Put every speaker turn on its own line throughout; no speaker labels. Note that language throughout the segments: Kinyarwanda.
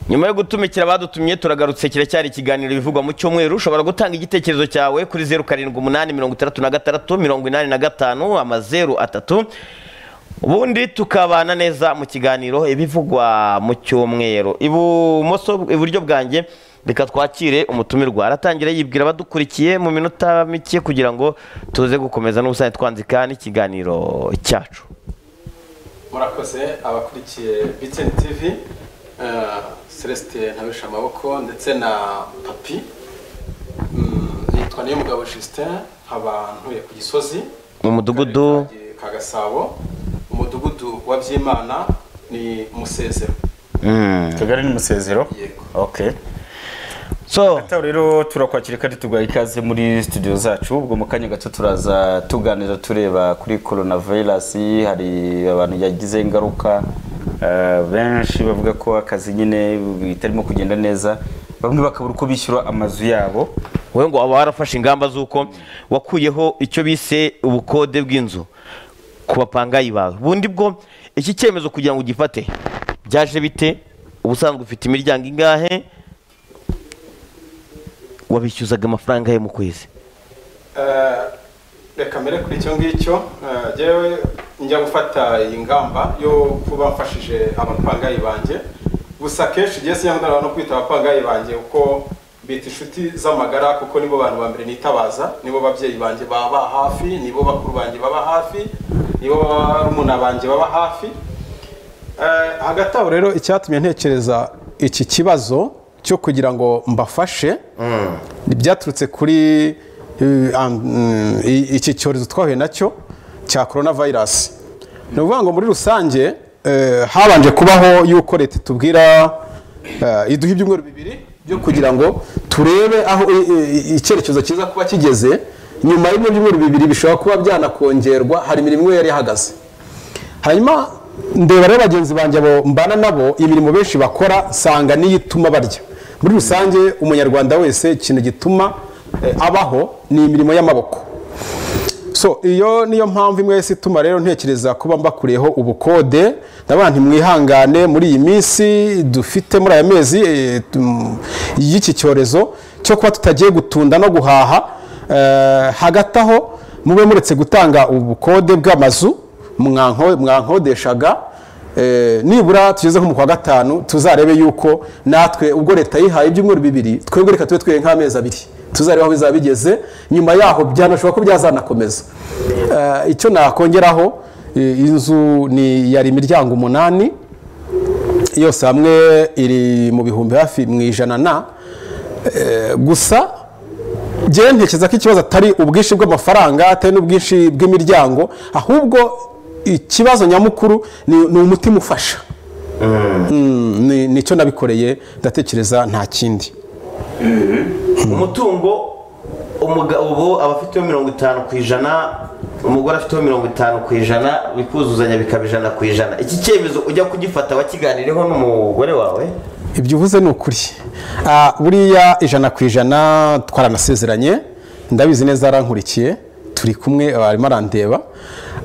nyuma yo gutumikira abadutumye turagarutse kiracyari ikiganiro bivugwa mu cyumweru ushobora gutanga igitekerezo cyawe kuri zeru karindwi umunani mirongo itandatu na gatandatu mirongo inani na gatanu amazeru atatu ubundi tukabana neza mu kiganiro ibivugwa mu cyumweru ibumoso iburyo bwanjye reka twakire umutumirwa aratangira yibwira abadukurikiye mu minota mike kugira ngo tuze gukomeza n'ubusanzwe twandika n'ikiganiro cyacu
murakoze abakurikiye biteni tivi celestin ntabisha amaboko ndetse na papi nitwa niyo mugabo justin nkaba ntuye ku gisozi
mu mudugudu
ka gasabo umudugudu wa byimana ni umusezero
akagari ni umusezero
Yego.
ok
so
Tawe rero turakwakira kandi tuguha ikaze muri studio zacu ubwo mu kanya gato turaza tuganira tureba kuri corona virus hari abantu yagize ingaruka eh, benshi bavuga ko akazi nyine bitarimo kugenda neza bamwe bakabura uko bishyura amazu yabo
wowe ngo waba warafashe ingamba z'uko wakuyeho icyo bise ubukode bw'inzu ku bapangayi bawe bundi bwo iki cyemezo kugira ngo ugifate byaje bite ubusanzwe ufite imiryango ingahe wabishyuzaga amafaranga ye mu kwezi
Eh, reka mbere kuri icyo ngicyo eh, jyewe njya gufata iyi ngamba yo kuba mfashije abapangayi banjye gusa kenshi igihe sinyakundana no kwita abapangayi banjye kuko bita inshuti z'amagara kuko nibo bantu ba mbere nitabaza nibo babyeyi banjye baba hafi nibo bakuru banjye baba hafi nibo barumuna banjye baba hafi Eh, hagati aho rero icyatumye ntekereza iki kibazo cyo kugira ngo mbafashe byaturutse kuri eh, ah, mm, i- iki cyorezo twahuye nacyo cya korona vayirasi ni ukuvuga ngo muri rusange eh, habanje kubaho yuko leta itubwira eh, iduha ibyumweru bibiri byo kugira ngo turebe aho i- i- icyerekezo cyiza kuba kigeze nyuma y'ibyo byumweru bibiri bishobora kuba byanakongerwa hari imirimo imwe yari ihagaze hanyuma ndeba rero bagenzi banjye abo mbana nabo imirimo benshi bakora nsanga niyo ituma barya muri rusange umunyarwanda wese ikintu gituma eh, abaho ni imirimo y'amaboko so iyo niyo mpamvu imwe yose ituma rero ntekereza kuba mbakureyeho ubukode ndavuga nti mwihangane muri iyi minsi dufite muri aya mezi eh, tum- y'iki cyorezo cyo kuba tutagiye gutunda no guhaha eh, hagati aho mube muretse gutanga ubukode bw'amazu mwanko- mwankodeshaga eh, nibura tugeze nko mu kwa gatanu tuzarebe yuko natwe ubwo leta yihaye ibyumweru bibiri twebwe reka tube twihaye nk'amezi abiri tuzarebe aho bizaba bigeze nyuma yaho byanashoboka ko byazanakomeza Eh, icyo nakongeraho eh, inzu ni yari imiryango umunani yose hamwe iri mu bihumbi hafi mu ijana na Eh, gusa njyewe ntekereza ko ikibazo atari ubwinshi bw'amafaranga atari n'ubwinshi bw'imiryango ahubwo ikibazo nyamukuru ni, ni umutima ufasha Mm, ni- nicyo nabikoreye ndatekereza nta kindi
umutungo umugabo aba afiteho mirongo itanu ku ijana umugore afiteho mirongo itanu ku ijana bikuzuzanya bikaba ijana ku ijana iki cyemezo ujya kugifata wakiganireho n'umugore wawe
ibyo uvuze ni ukuri Ah, buriya ijana ku ijana twaranasezeranye ndabizi neza yarankurikiye turi kumwe ah, arimo arandeba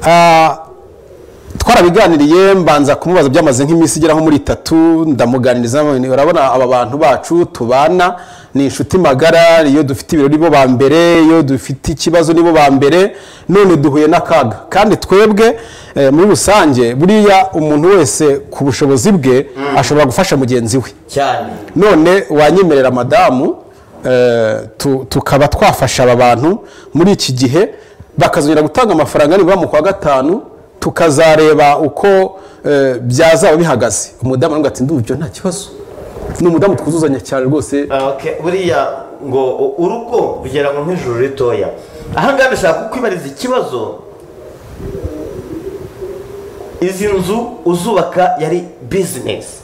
Ah, twarabiganiriye mbanza kumubaza byamaze nk'iminsi igera nko muri itatu ndamuganiriza urabona aba bantu bacu tubana ni inshuti magara iyo dufite ibirori bo ba mbere iyo dufite ikibazo nibo ba mbere none duhuye n'akaga kandi twebwe eh, muri rusange buriya umuntu wese ku bushobozi bwe ashobora gufasha mugenzi we
cyane
none wanyemerera madamu eh, tu- tukaba twafasha aba bantu muri iki gihe bakazongera gutanga amafaranga nibura mu kwa gatanu tukazareba uko eh, byazaba bihagaze umudamu aravuga ati ndumva ibyo nta kibazo ni umudamu twuzuzanya cyane rwose
Okay, buriya ngo u- urugo rugera mu nk'ijuru ritoya ahangaha ndashaka kukwibariza ikibazo izi nzu uzubaka yari bizinesi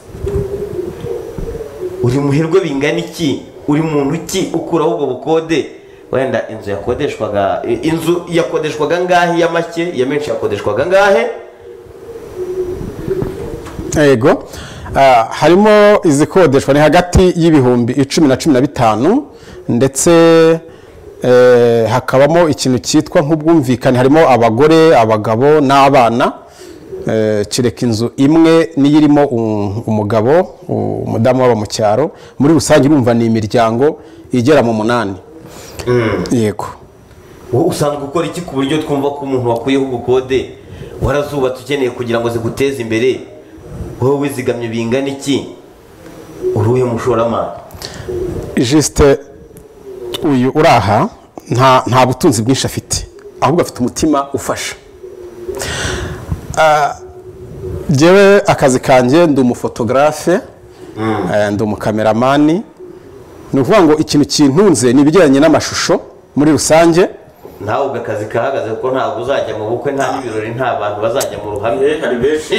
uri muherwe bingana iki uri muntu ki ukuraho ubwo bukode wenda inzu yakodeshwaga i- inzu yakodeshwaga ngahe iya make iya menshi yakodeshwaga ngahe
yego Ah, harimo izikodeshwa ni hagati y'ibihumbi icumi na cumi na bitanu ndetse eh, hakabamo ikintu cyitwa nk'ubwumvikane harimo abagore abagabo n'abana eh, kereka inzu imwe niyo irimo um- umugabo u- umudamu waba mu cyaro muri rusange urumva ni imiryango igera mu munani yego
wowe usanga ukora iki ku buryo twumva ko umuntu wakuyeho ubukode warazubatse ukeneye kugira ngo ziguteze imbere wowe wizigamye bingana iki uruhe mushoramari
jisite uyu uri aha nta nta butunzi bwinshi afite ahubwo afite umutima ufasha Ah, njyewe akazi kanjye ndi umufotogarafe eh, ndi umukameramani ni ukuvuga ngo ikintu kintunze ni ibijyanye n'amashusho muri rusange
nawe ubwo akazi kahagaze kuko ntabwo uzajya mu bukwe nta n'ibirori nta bantu bazajya mu ruhame
hari benshi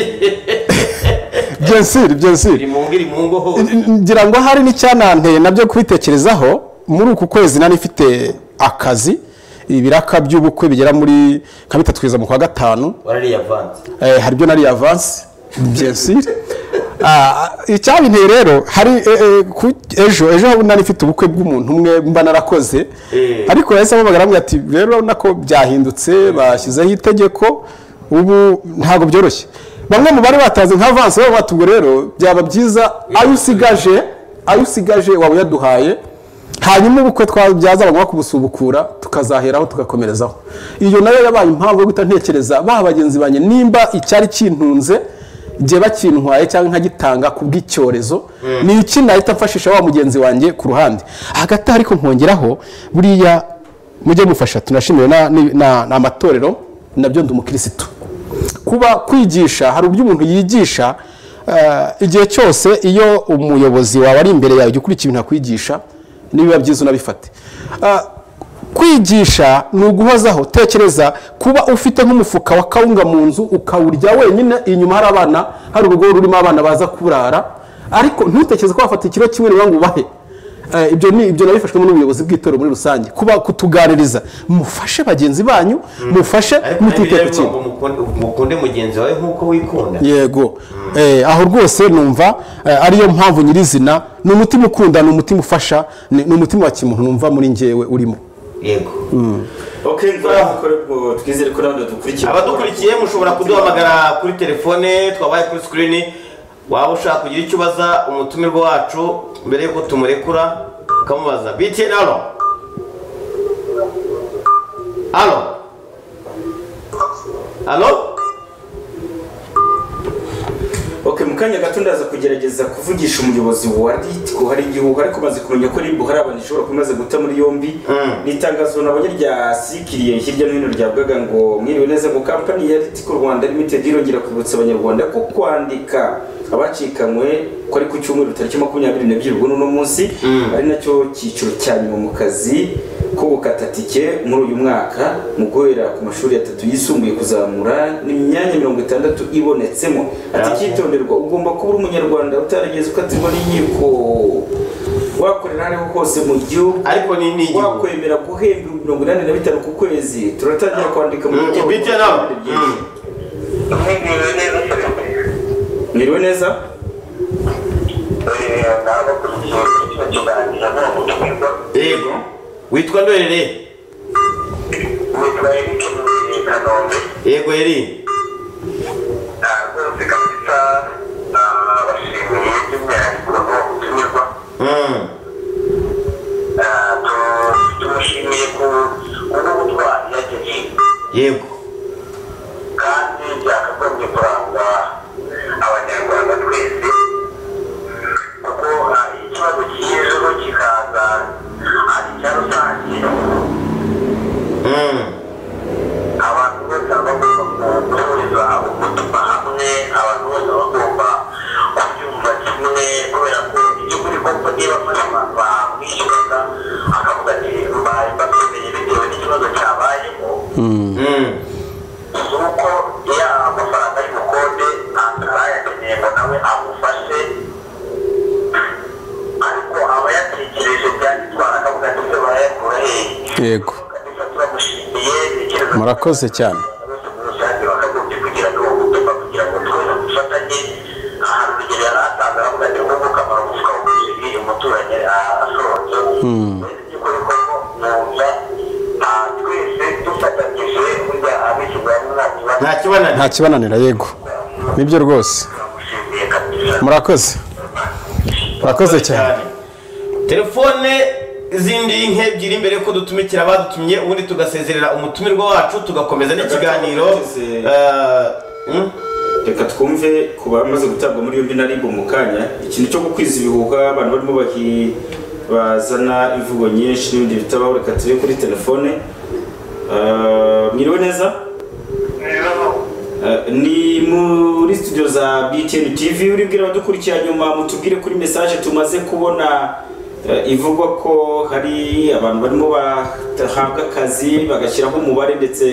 bien sûr bien sûr
biri mu ngo iri mu ngo hose
ngira ngo hari n'icyananteye nabyo kubitekerezaho muri uku kwezi nari mfite akazi ibiraka by'ubukwe bigera muri nka bitatu kugeza mu kwa gatanu
warariyavanze
Eh, hari ibyo nari avansi byensire icyabinteye rero hari eh, eh, ku- ejo ejo aho nari mfite ubukwe bw'umuntu umwe mba narakoze
Eh.
ariko yahise amubagara aramubwira ati rero urabona ko byahindutse bashyizeho itegeko ubu ntabwo byoroshye bamwe mu bari batazi nka avansi baba batubwo rero byaba byiza ayo usigaje ayo usigaje waba uyaduhaye hanyuma ubukwe twabyaza bagomba kumusubukura tukazaheraho tugakomerezaho iyo nayo yabaye impamvu yo guhita ntekereza ba bagenzi banjye nimba icyari kintunze njye bakintwaye cyangwa nkagitanga ku bw'icyorezo ni iki nahita mfashisha wa mugenzi wanjye ku ruhande hagati aho ariko nkongeraho buriya mujye mufasha tunashimiwe na- ni- na- ni amatorero nabyo ndi umukirisitu kuba kwigisha hari uburyo umuntu yigisha eh, igihe cyose iyo umuyobozi wawe ari imbere yawe jya ukurikira ibintu akwigisha nibiba byiza unabifate Eh, kwigisha ni uguhozaho tekereza kuba ufite nk'umufuka wa kawunga mu nzu ukawurya wenyine inyuma hari abana hari urugo rurimo abana baza kurara ariko ntutekereze ko wafata ikiro kimwe niba ngo ubahe Eh, ibyo ni ibyo nabifashwemo n'ubuyobozi bw'itorero muri rusange kuba kutuganiriza mufashe bagenzi banyu mufashe
ariko nari
mutite ku
biravuga
kintu
ngo mukunde- mukunde mugenzi wawe nk'uko wikunda
yego Eh, aho rwose numva eh, ariyo mpamvu nyirizina ni umutima ukunda ni umutima ufasha ni ni umutima wa kimuntu numva muri njyewe urimo
yego
ok mvura twizere ko nawe dukurikiye
abadukurikiye mushobora kuduhamagara kuri telefone twabaye kuri sikirini waba ushaka kugira icyo ubaza umutumirwa wacu mbere y'uko tumurekura ukamubaza btn alo alo alo
ok mu kanya gato ndaza kugerageza kuvugisha umuyobozi wa ritiko hari igihuha ariko maze kumenya ko ribu hari abantu ishobora kuba imaze guta muri yombi
Mm.
ni itangazo nabonye ryasikiriye hirya no hino ryavugaga ngo mwiriwe neza ngo kampani ya ritiko rwanda limited irongera kwibutsa abanyarwanda ko kwandika abacikanywe ko ari ku cyumweru tariki makumyabiri n'ebyiri ubwo ni uno munsi ari nacyo cyiciro cya nyuma mu kazi ko gukata tike muri uyu mwaka mu guhera ku mashuri atatu yisumbuye kuzamura ni imyanya mirongo itandatu ibonetsemo ati
Yeah.
icyitonderwa ugomba kuba uri umunyarwanda utarageze ukatirwa n'inkiko wakorera aho ariho hose mu gihugu
ariko ni ni igihugu.
wakwemera guhemba ibihumbi mirongo inani na bitanu ku kwezi turatangira kwandika mu
Mm,
bitabo
BTN alo Mm.
Mwiriwe neza cyane.
mwiriwe neza
Eh, nawe kugira icyo kiganiro ni ubutumwa
yego witwa ndorere
witwa Eric muri Kanombe.
yego eri
Ah, rwose kabisa, ah, bashimiye by'umwihariko ubutumirwa.
Mm.
Ah, tu- tumushimiye ku- kubwo ubutwari yagejeje.
yego
kandi byakagombye kurangwa abanyarwanda twese kuko hari ikibazo cy'ejo kikaza ari icya rusange
Mm.
abantu bose baba bagomba guhuriza umutima hamwe abantu bose baba bagomba kubyumva kimwe kubera ko ibyo kuri koko niba afashe abantu bamwishyuraga akavuga ati mbari mbakeneye bitewe n'ikibazo cyabayemo
Mm.
nuko ya amafaranga y'ubukode atarayakeneye ngo nawe amufashe ariko aba yatekereje byagitwara akavuga ati se barayakura hehe
yego
kabisa turamushimiye tekereza
murakoze cyane
bose muri rusange bakagombye kugira ngo ubutumwa kugira ngo twese dufatanye hari urugero yari atanze aravuga ati nk'uko kamaro umufuka w'umuceri uyu muturanyi asohotse mbese by'ukuri ko mwumva ah, twese dufatanyije burya abishyize hamwe nta kibazo
nta kibananira
nta kibananira yego
Nta
nibyo rwose
turagushimiye kabisa
murakoze murakoze cyane
telefone zindi nk'ebyiri mbere yuko dutumikira abadutumye ubundi tugasezerera umutumirwa wacu tugakomeza n'ikiganiro eh, hmm?
reka twumve ku bamaze gutabwa muri yombi nari mu kanya ikintu cyo gukwiza ibihuha abantu barimo bahi- bazana imvugo nyinshi n'ibindi bitabaho reka tube kuri telefone Eh, mwiriwe neza Eh, ni muri studio za btn tv uribwira abadukurikira nyuma mutubwire kuri message tumaze kubona eh, ivugwa ko hari abantu barimo bahabwa akazi bagashyiraho umubare ndetse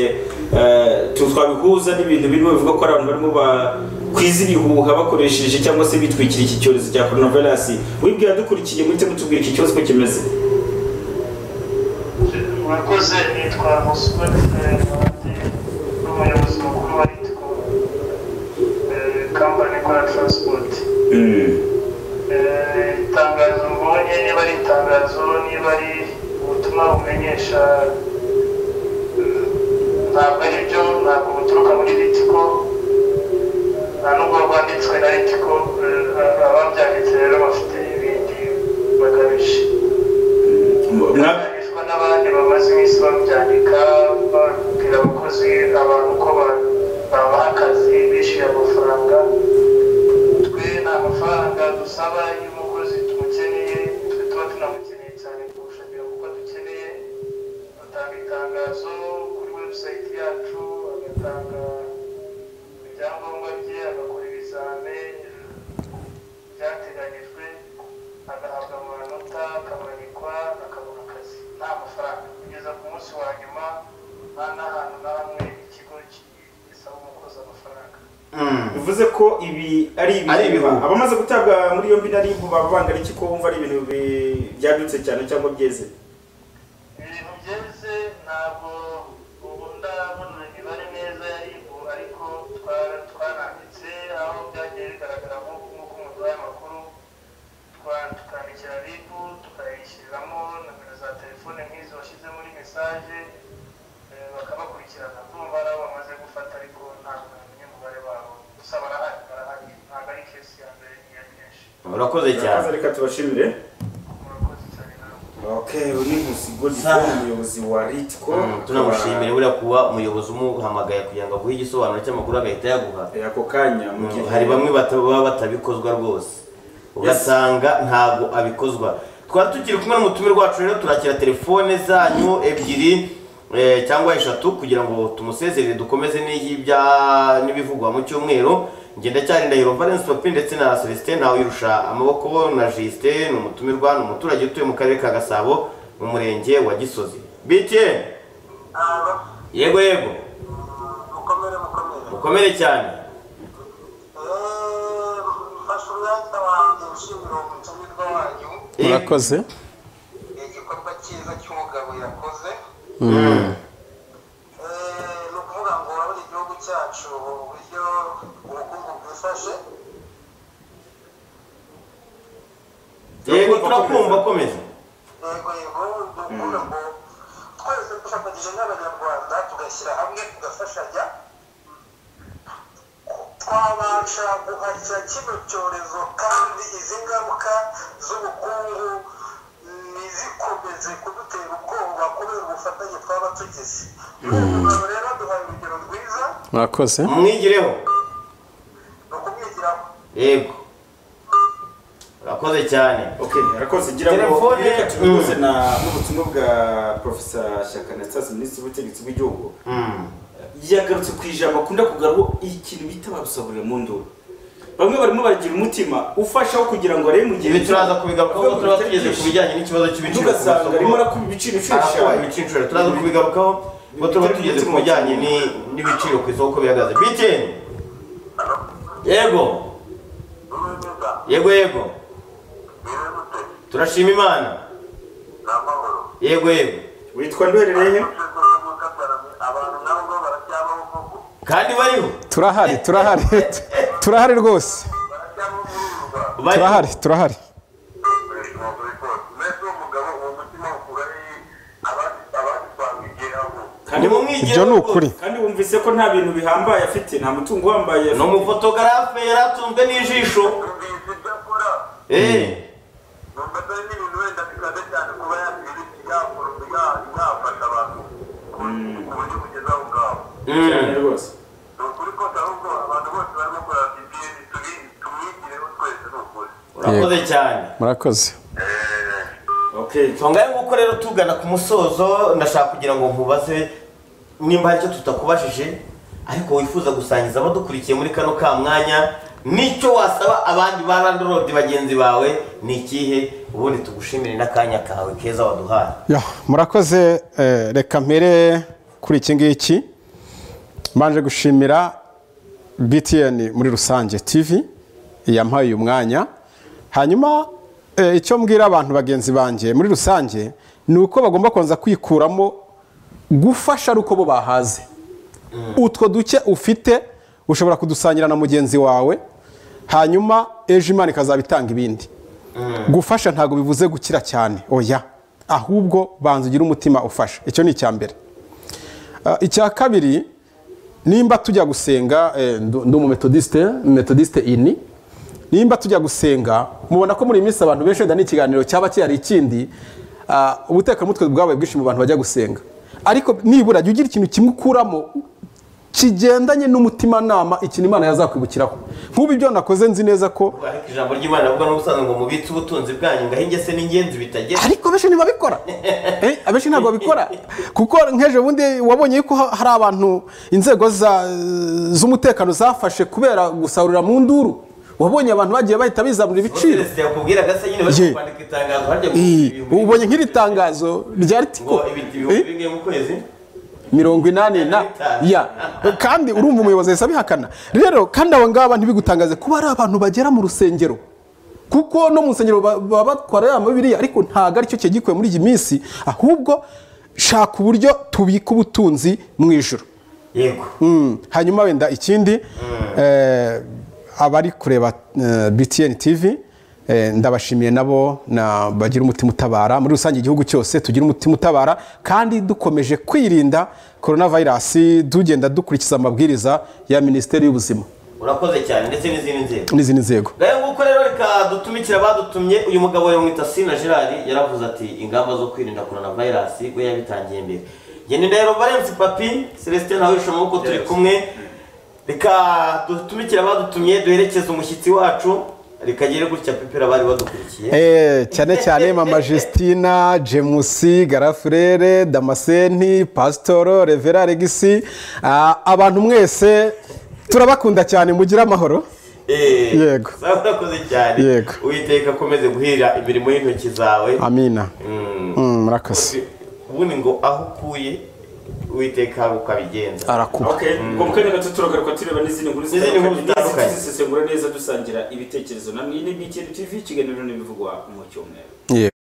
eh, tu- twabihuza n'ibintu birimo bivuga ko hari abantu barimo bakwiza ibihuha bakoresheje cyangwa se bitwikira iki cyorezo cya coronavirus wibwira dukurikiye muhite mutubwira iki kibazo ko kimeze
murakoze nitwa musuwe ferwande n'umuyobozi mukuru wa ritiko kampani ikora taransipoti
Mm.
Eh, itangazo mbonye niba ari itangazo niba ari ubutumwa bumenyesha eh, ntabwo ari byo ntabwo buturuka muri ritiko nta nubwo rwanditswe na ritiko eh, ababyanditse rero bafite ibindi bagamije
Mwa-
byanditswe n'abandi bamaze iminsi babyandika babwira abakozi abantu ko ba- babaha akazi bishyuye amafaranga twe nta mafaranga dusaba iyo umukozi tumukeneye twe tuba tunamukeneye cyane kurusha kugira kuko dukeneye batanga itangazo kuri webusayiti yacu agatanga ibyangombwa bye agakora ibizame byateganyijwe agahabwa amanota akabanikwa akabona akazi nta mafaranga kugeza ku munsi wa nyuma nta n'ahantu na hamwe ikigo ki- gisaba umukozi amafaranga
bivuze ko ibi ari
Ari ibihuha.
ibihuha abamaze gutabwa muri yombi na ribu baba bangana iki ko wumva ari ibintu bi- byadutse cyane cyangwa byeze
ibintu byeze ntabwo ubu ndabona imibare neza yaribu ariko twa- twaranditse aho byagiye bigaragara nk'uko nk'uko umuduhaye amakuru twa- tukandikira ribu tukayishyiriramo nomero za telefone nk'izo washyize muri mesaje eh, bakabakurikirana kumva ari abo bamaze gufata ariko ntabwo bamenye umubare wabo gusa barahari barahari ntabwo ari kesi ya mbere niya myinshi
urakoze cyane
Urakoze, reka tubashimire
murakoze cyane namwe
okay uyu ni nkusigo
Sa-
gikora umuyobozi wa ritiko
Mm, tunamushimire buriya kuba umuyobozi umuhamagaye kugira ngo aguhe igisobanuro cy'amakuru agahita yaguha
Eh, ako kanya mu gihe
Mm, hari bamwe bata- baba batabikozwa rwose ugasanga ntabwo abikozwa twari tukiri kumwe n'umutumirwa wacu rero turakira telefone zanyu ebyiri eh, cyangwa eshatu kugira ngo tumusezerere dukomeze n'iy'ibya- n'ibivugwa mu cyumweru njye ndacyari ndahiro valence papi ndetse na celestin ntawirusha amaboko na justin ni umutumirwa ni umuturage utuye mu karere ka gasabo mu murenge wa gisozi btn
Aba,
yego yego
mukomere mukomere
mukomere cyane
Eh, mfashe umwanya wanjye nshimira uwo mutumirwa wanyu
murakoze
igikorwa cyiza cy'umugabo yakoze Eh, ni ukuvuga ngo urabona igihugu cyacu uburyo ubukungu bwifashe
yego turakumva komeza
yego yego ni ukuvuga ngo twese dufatanyije nk'abanyarwanda tugashyira hamwe tugafashanya twabasha guhashya kino cyorezo kandi izi ngaruka z'ubukungu ntizikomeze kudutera ubwoba kubera ubufatanye twaba tugize ubu rero duhaye urugero rwiza
murakoze
mwigireho
ni ukumwigiraho
yego urakoze cyane
okay arakoze gira ngo
Telefone-
reka tubihuze
Mm.
na n'ubutumwa bwa profesa shyaka anastase minisitiri w'ubutegetsi bw'igihugu
Mm.
yagarutse ku ijambo akunda kugarura ikintu bita barusaburira mu nduru bamwe barimo baragira umutima ufashaho kugira ngo arebe mu gihe
ibi turaza kubigarukaho kuko turaba tugeze ku
bijyanye
bijyanye n'ikibazo cy'ibiciro ku
tugasanga arimo
masoko
arakuba ibiciro inshuro
arakuba
eshanu
ibiciro inshuro turaza kubigarukaho kuko turaba tugeze ku bijyanye ni- n'ibiciro ku isoko uko bihagaze btn yego
n'urubuga
yego yego
birerute
turashima imana
ni amahoro
yego yego
witwa nduhererehe
abantu nabo ngo baracyabaho koko
kandi bariho
turahari turahari turahari rwose
baracyabaho muri uru rwanda
bariho
turahari turahari
mbese uwo mugabo uwo mutima ukura ari abandi twamwigiraho
ni mu mwigireho
ibyo ni ukuri
kandi wumva
yumvise ko nta bintu bihambaye afite nta mutungo uhambaye
ni
afite
umufotogarafe yaratunzwe n'ijisho
numvise ibyo akora
eee
numva atari n'ibintu wenda bikaze cyane kuba yagira iki yakora yafasha abantu ku ku buryo bugeze aho ngaho
cyane rwose
ni ukuri kose ahubwo abantu bose barimo kureba ibintu tubi- tumwigireho twese ni ukuri
urakoze cyane
murakoze
okay
nsonga nguko rero tugana ku musozo ndashaka kugira ngo nkubaze nimba hari icyo tutakubajije ariko wifuza gusangiza abadukurikiye muri kano ka mwanya n'icyo wasaba abandi ba landlord bagenzi bawe ni ikihe ubundi tugushimire n'akanya kawe keza waduhaye
Ya, murakoze eh, reka mpere kuri iki ngiki mbanje gushimira btn muri rusange tv yampaye uyu mwanya hanyuma eh, icyo mbwira abantu bagenzi banjye muri rusange ni uko bagomba kubanza kwikuramo gufasha ari uko bo bahaze utwo duke ufite ushobora kudusangira na mugenzi wawe hanyuma ejo imana ikazaba itanga ibindi gufasha ntabwo bivuze gukira cyane oya ahubwo banza ugire umutima ufasha icyo ni icya mbere Ah, icya kabiri nimba tujya gusenga eh, ndu- ndi umumetodisite metodisite ini nimba tujya gusenga mubona ko muri iyi minsi abantu benshi wenda n'ikiganiro cyaba kihari ikindi ah, ubutekamutwe bwabaye bwinshi mu bantu bajya gusenga ariko nibura jya ugira ikintu kimwe ukuramo kigendanye n'umutimanama ikintu imana yazakwibukiraho nk'ubu ibyo nakoze nzi neza ko
ariko ijambo ry'imana avuga n'ubusanzwe ngo mubitse ubutunzi bwanyu ngaho ingese n'ingenzi bitagera
ariko benshi ntibabikora Eh, abenshi ntabwo babikora kuko nk'ejo bundi wabonye yuko ha- hari abantu inzego za- z'umutekano zafashe kubera gusarurira mu nduru wabonye abantu bagiye bahita bizamura ibiciro
Moses yakubwira gasa nyine bari
Ye.
kwandika itangazo harya ngo
Eh,
ibihumbi-
ubonye nk'iri tangazo rya
ngo
ritiko
ibiti
Eh,
bihumbi bimwe mu kwezi
mirongo inani na
Bitanu.
ya kandi urumva umuyobozi ahise abihakana rero kandi aba ngaba ntibigutangaze kuba ari abantu bagera mu rusengero kuko no mu rusengero ba- baba batwara ya mabiriya ariko ntabwo aricyo cyagikuwe muri iyi minsi ahubwo shaka uburyo tubika ubutunzi mu ijoro
yego
Mm, hanyuma wenda ikindi eh, abari kureba eh, btn tv eh, ndabashimiye nabo na bagira umutima utabara muri rusange igihugu cyose tugira umutima utabara kandi dukomeje kwirinda korona virusi tugenda dukurikiza amabwiriza ya minisiteri y'ubuzima
urakoze cyane ndetse n'izindi nzego
n'izindi nzego
ngayo nguko rero reka dutumikira abadutumye uyu mugabo yamwita sina gerard yaravuze ati ingamba zo kwirinda korona vayirasi we yabitangiye mbere njye ni ndahiro valensi papi celestin nawe wishima nk'uko turi kumwe reka dutumikire abadutumye duherekeze umushyitsi wacu rikagere gutya pepera abari badukurikiye
Eh, cyane cyane mama justina jemusi garafurere damaseni pasitoro revera regisi Ah, abantu mwese turabakunda cyane mugire amahoro
Eh,
yego.
sawa, urakoze cyane
Yego.
uwiteka akomeze guhira imirimo y'intoki zawe
amina
Mm.
Mm, murakoze
ubundi ngo aho ukuye uwiteka ukabigenza
arakuba
okay ubwo mu kanya gato turagaruka tureba n'izindi nkuru
N'izindi nkuru zitandukanye.
zisesengura neza dusangira ibitekerezo namwe iyi ni BTN TV ikiganiro n'ibivugwa mu cyumweru